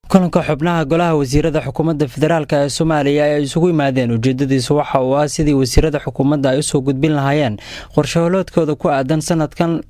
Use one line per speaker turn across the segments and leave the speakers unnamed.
kulanka xubnaha golaha wasiirada xukuumadda federaalk ee soomaaliya ay isugu yimaadeen ujeedadiisu waxa uu ah sidii wasiirada xukuumadda ay usoo gudbin lahaayeen qorshaholoodkooda ku aadan sanadkan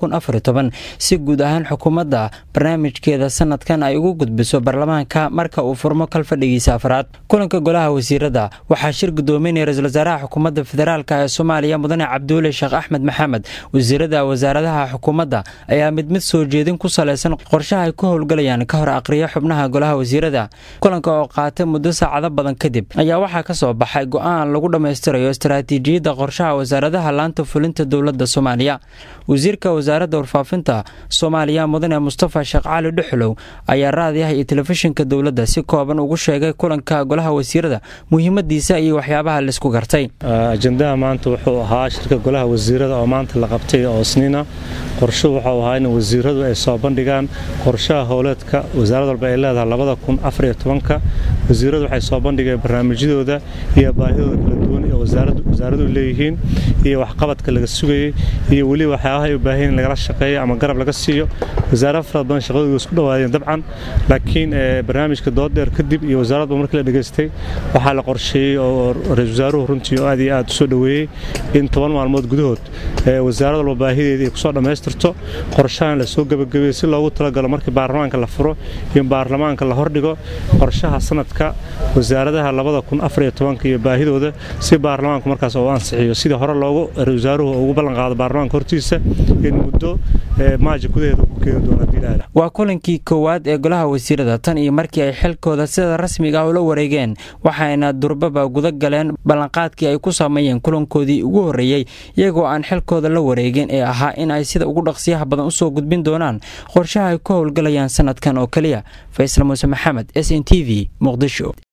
si guud ahaan xukuumadda barnaamijkeeda sanadkan ay ugu gudbiso baarlamaanka marka uu furmo kalfadhigiisa afraad kulanka golaha wasiirada waxaa shir gudoominaya ra-isul wasaaraha xukuumadda federaalk ee soomaaliya mudane cabduule sheekh axmed maxamed wasiirada wasaaradaha xukuumadda ayaa mid mid soo jeedin ku salaysan qorshaha ay ku howlgalayaan ka hor aqriya xubnaha golaha wasiirada kulanka oo qaatay muddo saacado badan kadib ayaa waxaa ka soo baxay go-aan lagu dhammaystirayo istaraatiijiyadda qorshaha wasaaradaha laanta fulinta dowladda soomaaliya wasiirka wasaaradda warfaafinta soomaaliya mudane mustafa sheekh cali dhuxulow ayaa raadiyaha iyo telefishinka dowladda si kooban ugu sheegay kulanka golaha wasiirada muhiimadiisa iyo waxyaabaha laisku gartay
ajendaha maanta wuxuu ahaa shirka golaha wasiirada oo maanta la qabtay oo isniina qorsho wuxuu ahaa in wasiiradu ay soo bandhigaan qorshaha howleedka wasaarad walba ay leedahay labada kun afariyo tobanka wasiiradu waxay soo bandhigeen barnaamijyadooda iyo baahidooda kala duwan ee wasaaradu leeyihiin iyo waxqabadka laga sugayey iyo weliba waxyaabaha ay u baahan in lagala shaqeeyo ama garab laga siiyo wasaarada farad badan shaqadooda isku dhowaadeen dabcan laakiin barnaamijka dooddheer kadib iyo wasaaradba markii la dhegaystay waxaa la qorsheeyey oo ra-isul wasaaruhu runtii oo aad iyo aad u soo dhoweeyey in toban maalmood gudahood wasaarad walba baahideeda ay kusoo dhammaystirto qorshahan la soo gebagabeeyey si loogu talagalo markii baarlamaanka la furo in baarlamaanka la hordhigo qorshaha sanadka wasaaradaha labada kun afariyo tobanka iyo baahidooda si baarlamaanku markaas uu ansixiyo sidii hore loogu ra-isul wasaaruhu ugu ballanqaado baarlamaanka hortiisa in muddo maaja gudaheeda ku keeni doona
waa kulankii koowaad ee golaha wasiirada tan iyo markii ay xilkooda sida rasmiga ah ula wareegeen waxayna durbaba guda galeen ballanqaadkii ay ku sameeyeen kulankoodii ugu horreeyey iyagoo aan xilkooda la wareegin ee ahaa in ay sida ugu dhaqsiyaha badan usoo gudbin doonaan qorshaha ay ku howlgalayaan sanadkan oo keliya faysal muuse maxamed s n t v muqdisho